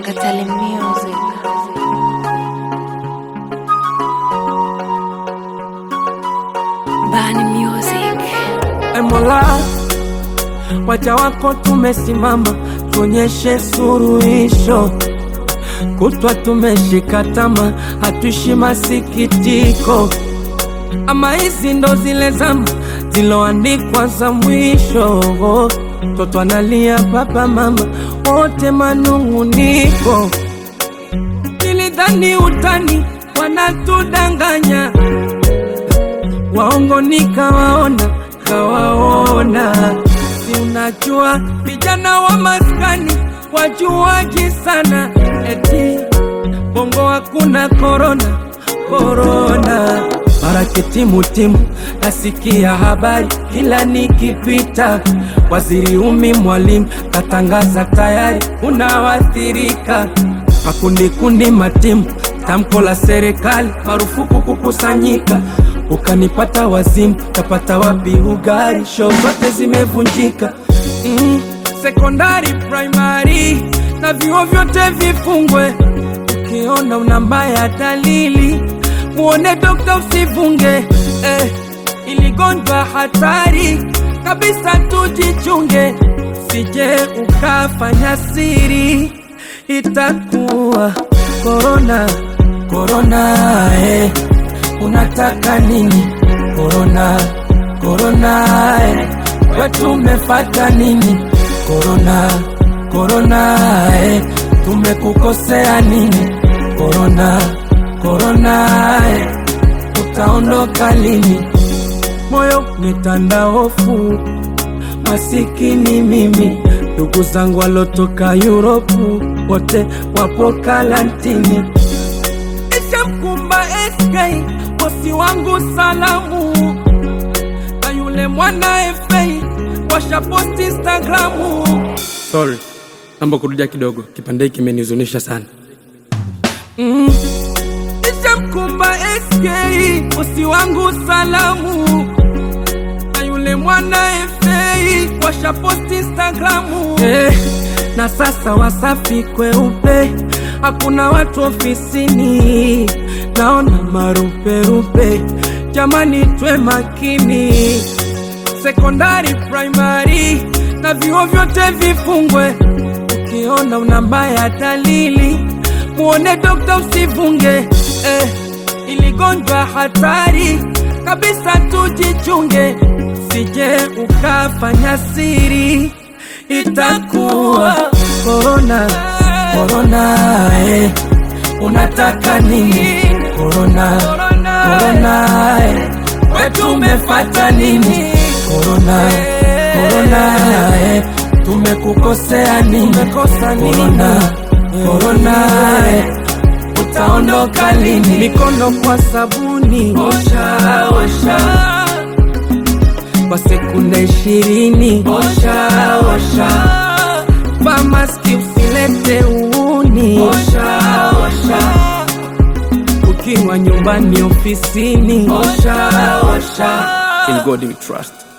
Katali Music. Bani Music. E Mola, waja wako tumesimama, tuonyeshe suruhisho. Kutwa tumeshika tama, hatuishi masikitiko. Ama hizi ndo zile zama ziloandikwa za mwisho. Mtoto analia, baba mama wote manung'uniko. Nilidhani utani, wanatudanganya waongo nikawaona, kawaona. Si unajua vijana wa maskani wajuaji sana, eti bongo hakuna korona, korona mara timutimu, nasikia habari kila nikipita. Waziri Umi Mwalimu katangaza tayari unawathirika, makundi kundi matimu, tamko la serikali marufuku kukusanyika ukanipata wazimu, tapata wapi ugari? Show zote zimevunjika. Mm, sekondari, primary na vyuo vyote vifungwe. Ukiona una mbaya dalili, muone dokta, usivunge. Eh, iligonjwa hatari kabisa, tujichunge, sije ukafanya siri, itakuwa korona korona, eh. Unataka nini? Korona, korona, eh. Wetu umefata nini? Korona, korona, eh. Tumekukosea nini? Korona, korona, eh. Utaondoka lini? Moyo nitanda hofu, masikini mimi, ndugu zangu walotoka Yuropu wote wapo karantini. Ishamkumba SK bosi wangu salamu na yule mwana FA washaposti Instagramu. Sorry, naomba kurudia kidogo, kipande hiki kimenihuzunisha sana. Mm. Ishamkumba SK bosi wangu salamu na yule mwana FA washaposti Instagramu. Eh, na sasa Wasafi kweupe, hakuna watu ofisini, naona maruperupe. Jamani, twe makini, sekondari, primary na vyuo vyote vifungwe. Ukiona una mbaya dalili, muone dokta, usivunge. Eh, iligonjwa hatari kabisa, tujichunge, sije ukafanya siri, itakuwa korona korona, eh. Unataka nini? Korona korona, eh. Wetu umefata nini? Korona korona, eh. Tumekukosea nini? Korona korona, eh. Utaondoka lini? Mikono kwa sabuni, osha osha kwa sekunde ishirini, osha osha vaa maski usilete uuni, osha osha ukiwa nyumbani, ofisini, osha osha. In God we trust.